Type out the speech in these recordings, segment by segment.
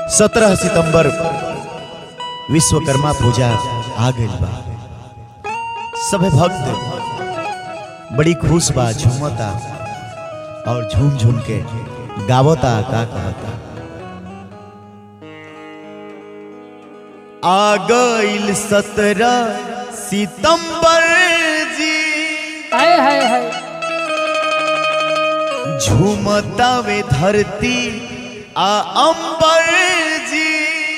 सत्रह सितंबर विश्वकर्मा पूजा आ गई बा सभे भक्त बड़ी खुश बा झूमता और झूम झूम के गावता का कहता आ गईल सत्रह सितंबर जी हाय हाय हाय झूमता वे धरती आ अंबर जी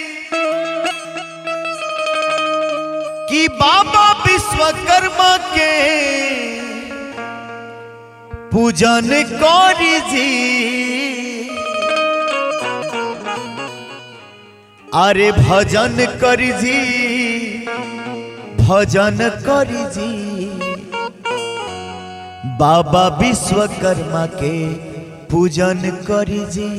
कि बाबा विश्वकर्मा के पूजन करी जी अरे भजन करी जी भजन करी जी बाबा विश्वकर्मा के पूजन करी जी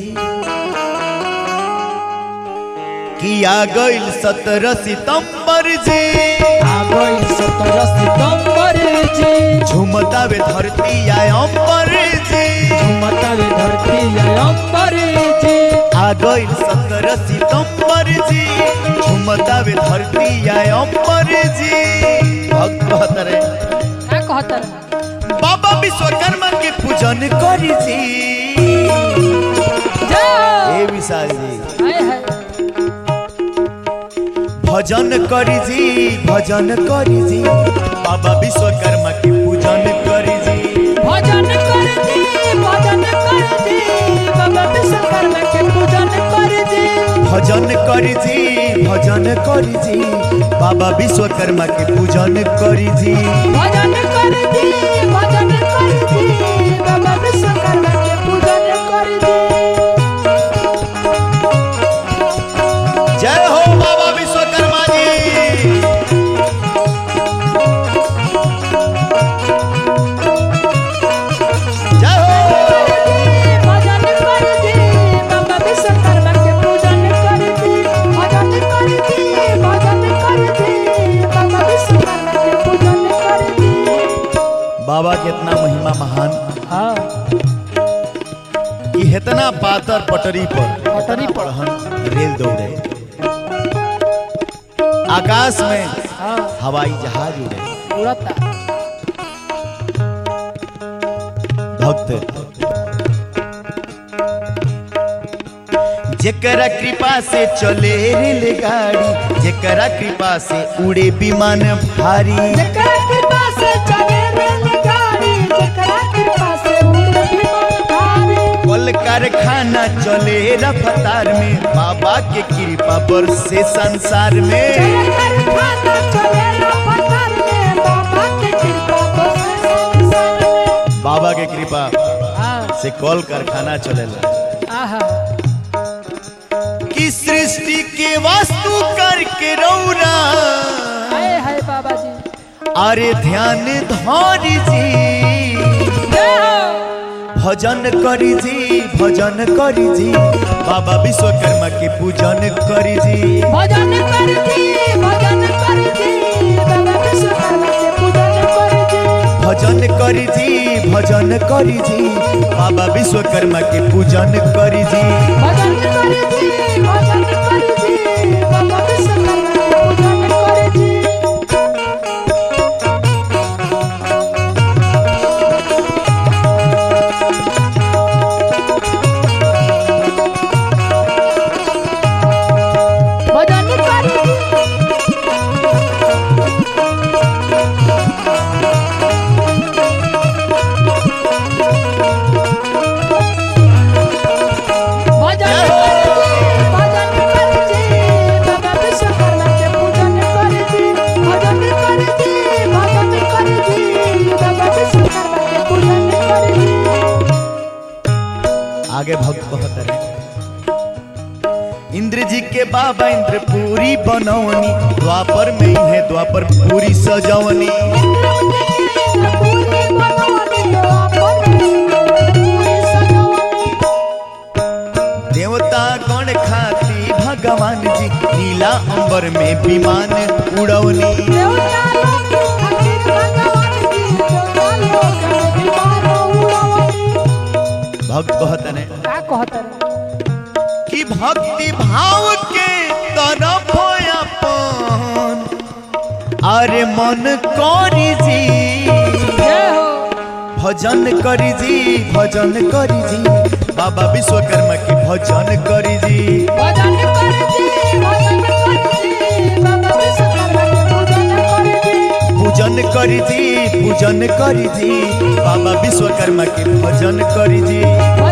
किया गईल सत्रह सितंबर जी आ गई सत्रह सितंबर जी झुमता वे धरती आए अंबर जी झुमता वे धरती है अंबर जी आ गईल सत्रह सितंबर जी झुमता वे धरती आए अंबर जी भक्त कहत रे क्या कहता है बाबा विश्वकर्मा के पूजन करी जी जाओ ए विशाल जी हाय हाय भजन करी जी भजन करी जी बाबा विश्वकर्मा के पूजन करी जी भजन कर दी भजन कर दी बाबा विश्वकर्मा के पूजन कर दी भजन करी जी भजन करी जी बाबा विश्वकर्मा के पूजन करी जी भजन कर दी भजन कर दी बाबा विश्वकर्मा के पूजन कर दी जय हो बाबा विश्वकर्मा जी जय हो भजन कर दी बाबा विश्वकर्मा के पूजन कर दी भजन कर दी भजन कर दी बाबा विश्वकर्मा के पूजन कर दी बाबा कितना महिमा महान हाँ कि इतना पातर पटरी पर पटरी पर। पढ़न रेल दौड़े आकाश में हाँ हवाई जहाज उड़े उड़ता भक्त जेकरा कृपा से चले रेलगाड़ी जेकरा कृपा से उड़े विमान भारी जेकरा कृपा से चले रेलगाड़ी जेकरा कृपा से उड़े विमान भारी कल कारखाना चले रफ्तार में बाबा के कृपा बरसे संसार में चले कारखाना चले रफ्तार में बाबा के कृपा बरसे संसार में बाबा के कृपा हाँ से कल कारखाना चलेला आहा कि सृष्टि के वास्तु करके रौरा हाय हाय बाबा जी अरे ध्यान धारी जी जय हो भजन करी जी भजन करी जी बाबा विश्वकर्मा के पूजन करी जी भजन कर दी भजन कर दी बाबा विश्वकर्मा के पूजन कर दी भजन करी जी भजन करी जी बाबा विश्वकर्मा के पूजन करी जी भजन कर दी भजन कर दी बाबा विश्वकर्मा के पूजन कर दी भजन कर दी भजन कर दी भजन कर दी बाबा विश्वकर्मा के पूजन कर दी भजन कर दी भजन कर दी बाबा विश्वकर्मा के पूजन कर दी आगे भक्त कहत रहे इंद्र जी के बाबा इंद्रपुरी बनौनी द्वापर में ही है द्वापर पूरी सजवनी देवता गण खाती भगवान जी नीला अंबर में विमान उड़वनी भक्त कहत ने का कहत रे कि कि भक्ति भाव के तरफ अपन अरे मन करी जी जय हो भजन करी जी भजन करी जी बाबा विश्वकर्मा के भजन करी जी भजन करे जी भजन करे जी बाबा विश्वकर्मा के पूजन करे जी पूजन करी जी पूजन करी जी बाबा विश्वकर्मा के भजन करी जी भजन